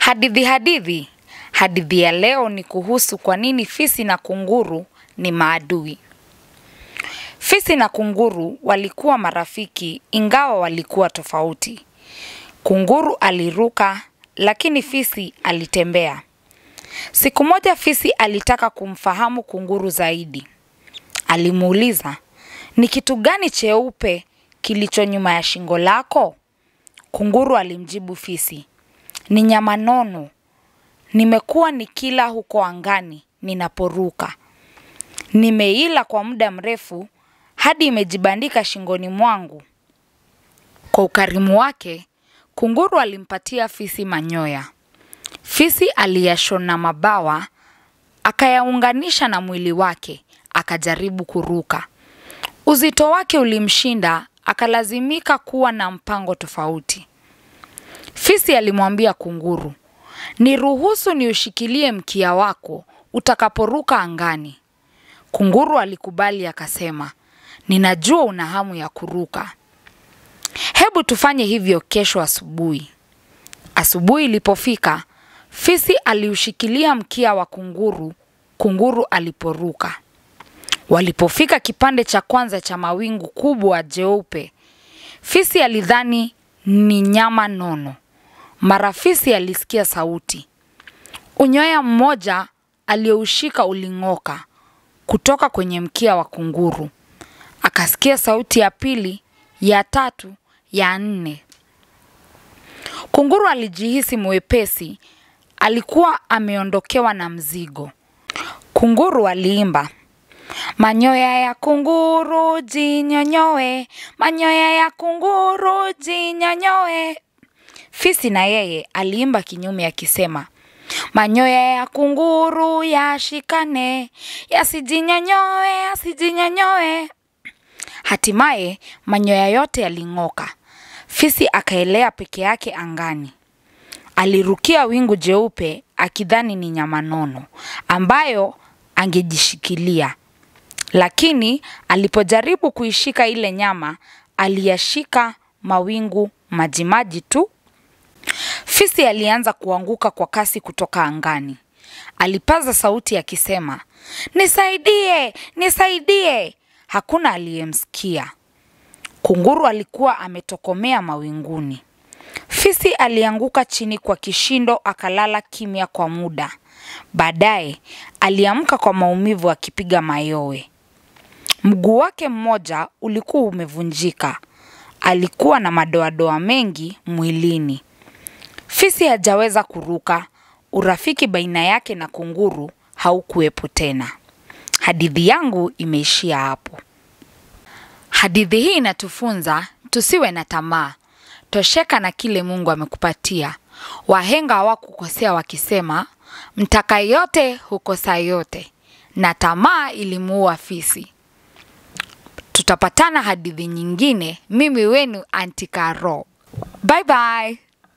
Hadithi hadithi. Hadithi ya leo ni kuhusu kwa nini fisi na kunguru ni maadui. Fisi na kunguru walikuwa marafiki ingawa walikuwa tofauti. Kunguru aliruka lakini fisi alitembea. Siku moja fisi alitaka kumfahamu kunguru zaidi. Alimuuliza, ni kitu gani cheupe kilicho nyuma ya shingo lako? Kunguru alimjibu fisi, ni nyama nono. Nimekuwa nikila huko angani ninaporuka. Nimeila kwa muda mrefu hadi imejibandika shingoni mwangu. Kwa ukarimu wake, kunguru alimpatia fisi manyoya. Fisi aliyashona mabawa, akayaunganisha na mwili wake, akajaribu kuruka. Uzito wake ulimshinda, akalazimika kuwa na mpango tofauti. Fisi alimwambia kunguru, niruhusu niushikilie mkia wako utakaporuka angani. Kunguru alikubali akasema, ninajua una hamu ya kuruka. Hebu tufanye hivyo kesho asubuhi. Asubuhi ilipofika, fisi aliushikilia mkia wa kunguru, kunguru aliporuka. Walipofika kipande cha kwanza cha mawingu kubwa jeupe, fisi alidhani ni nyama nono. Mara fisi alisikia sauti. Unyoya mmoja aliyoushika uling'oka kutoka kwenye mkia wa kunguru. Akasikia sauti ya pili, ya tatu, ya nne. Kunguru alijihisi mwepesi, alikuwa ameondokewa na mzigo. Kunguru aliimba, manyoya ya kunguru jinyonyoe, manyoya ya kunguru jinyonyoe. Fisi na yeye aliimba kinyume akisema, manyoya ya kunguru yashikane, yasijinyonyoe, yasijinyonyoe. Hatimaye manyoya yote yaling'oka. Fisi akaelea peke yake angani. Alirukia wingu jeupe akidhani ni nyama nono ambayo angejishikilia. Lakini alipojaribu kuishika ile nyama, aliyashika mawingu majimaji tu. Fisi alianza kuanguka kwa kasi kutoka angani. Alipaza sauti akisema, nisaidie, nisaidie. Hakuna aliyemsikia. Kunguru alikuwa ametokomea mawinguni. Fisi alianguka chini kwa kishindo akalala kimya kwa muda. Baadaye aliamka kwa maumivu akipiga mayowe. Mguu wake mmoja ulikuwa umevunjika. Alikuwa na madoadoa mengi mwilini. Fisi hajaweza kuruka. Urafiki baina yake na kunguru haukuwepo tena. Hadithi yangu imeishia hapo. Hadithi hii inatufunza tusiwe na tamaa. Tosheka na kile Mungu amekupatia. Wahenga hawakukosea wakisema, mtaka yote hukosa yote, na tamaa ilimuua fisi. Tutapatana hadithi nyingine. Mimi wenu Aunty Carol. Bye bye.